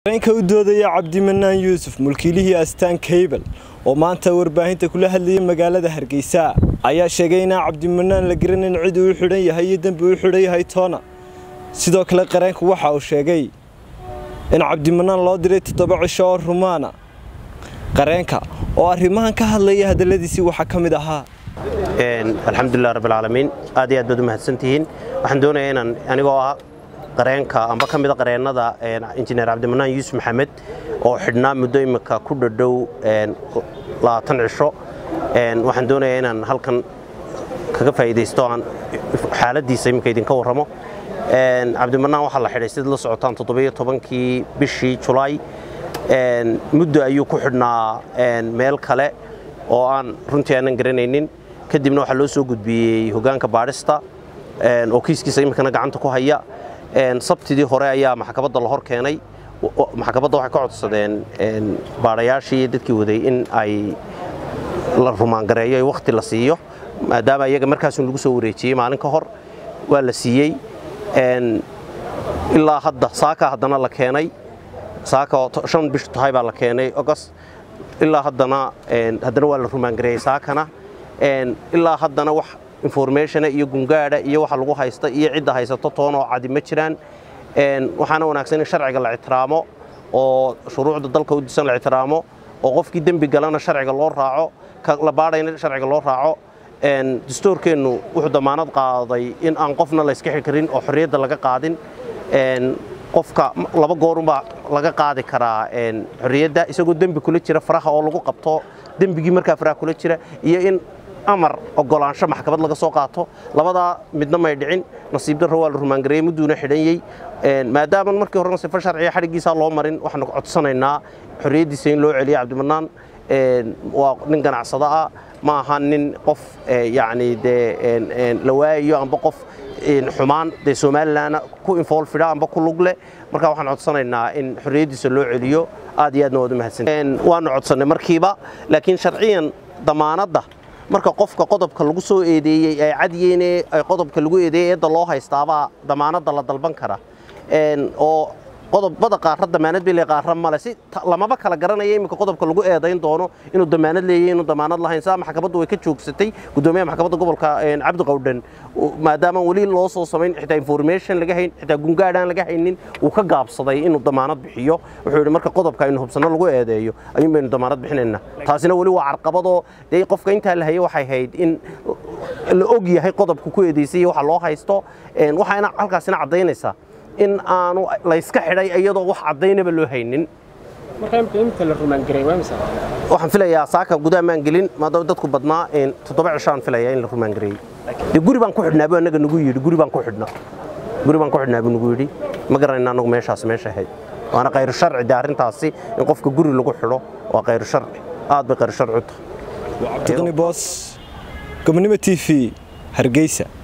qareenka u doodaya cabdimanaan yuusuf mulkiilihii astaan kaybal oo maanta warbaahinta kula hadlayay magaalada hargeysa ayaa sheegay inaan cabdimanaan la garanin cid uu xidhan yahay iyo dembi uu xidhan yahay toona sidoo kale qareenku waxa uu sheegay in cabdimanaan loo diray toddoba cisho oo rumaana qareenka oo arrimahan ka hadlaya hadalladiisii waxaa ka mid ahaa alxamdulilah rabbilcaalamiin aad iyo aad baad u mahadsantihiin waxaan doonayaa inaan anigoo ah qareenka amba ka mida qareennada injineer cabdimanaan yuusuf maxamed oo xidhnaa muddo imika ku dhadhow labaatan cisho waxaan doonayaa inaan halkan kaga faa'iidaysto aan xaaladdiisa imika idinka warramo cabdimanaan waxaa la xidhay sida la socotaan toddobiyo tobankii bishii julaay muddo ayuu ku xidhnaa meel kale oo aan runtii aanan garanaynin kadibna waxaa loo soo gudbiyey hoggaanka baadhista oo kiiskiisa imikana gacanta ku haya sabtidii hore ayaa maxkamadda la hor keenay maxkamadda waxay ka codsadeen baadhayaashii dadkii waday in ay la rumaangareeyo wakhti la siiyo maadaama iyaga markaasun lagu soo wareejiyey maalin ka hor waa la siiyey ilaa hadda saaka haddana la keenay saaka oo shan bishu tahay baa la keenay ogost ilaa haddana haddana waa la rumaangareeyey saakana ilaa haddana wax informationa iyo gungaadha iyo waxa lagu haysta iyo cidda haysato toonoo cadi ma jiraan waxaana wanaagsan in sharciga la ictiraamo oo shuruucda dalka u disan la ictiraamo oo qofkii dembi galana sharciga loo raaco ka la baadhayna sharciga loo raaco dastuurkeennu wuxuu damaanad qaaday in aan qofna la iska xiri karin oo xorriyadda laga qaadin qofka laba goorunbaa laga qaadi karaa xorriyadda isagoo dembi kula jira faraha oo lagu qabto dembigii markaa faraha kula jira iyo in amar ogolaansho maxkamad laga soo qaato labadaa midna may dhicin nasiib darro waa la rumaangareeyey mudduuna xidhanyey maadaama markii horena sifo sharciya xadhiggiisaa loo marin waxaanu codsanaynaa xorriyaddiisa in loo celiyo cabdimanaan waa nin ganacsado ah ma aha nin qof yacni dee la waayayo amba qof xumaan dee somalilanna ku infoolfidha amba ku lug leh marka waxaan codsanaynaa in xorriyaddiisa loo celiyo aad iyo aadna waad u mahadsan waanu codsannay markiiba laakiin sharciyan damaanadda marka qofka qodobka lagu soo eedeeyey ay cadyeene qodobka lagu eedeeyey eedda loo haystaabaa damaanadda la dalban kara oo qodobada qaarra damaanad bay leeyahay qaarra male si lamaba kala garanaya iminka qodobka lagu eedayn doono inuu damaanad leeyahay inuu damaanad lahayn saa maxkamaddu way ka joogsatay guddoomiyaha maxkamadda gobolka cabdi qawdhan maadaama weli loo soo samayn xitaa information laga hayn xitaa gungaadhaan laga haynin uu ka gaabsaday inuu damaanad bixiyo wuxuu yidhi marka qodobka aynu hubsanno lagu eedeeyo ayuun baynu damaanad bixinaynaa taasina weli waa carqabadoo dee qofka intaa la hayay waxay hayd in la og yahay qodobka ku eedaysay iyo waxa loo haysto waxaana halkaasina caddaynaysaa in aanu layska xidhay iyadoo wax caddaynaba loo haynin waxaan filayaa saaka gudaha maan gelin maadaama dadku badnaa toddoba cishaan filayaa in la rumaangareeyey dee guri baan ku xidhnaa buu annaga nagu yidhi guri baan ku xidhnaa guri baan ku xidhnaa buu nagu yidhi ma garanayna annagu meeshaas meesha ahayd waana khayru sharci dee arrintaasi in qofka guri lagu xidho waa khayru sharci aad bay khayru sharci u tahay cabdiqani boos gobonimo t v hargeysa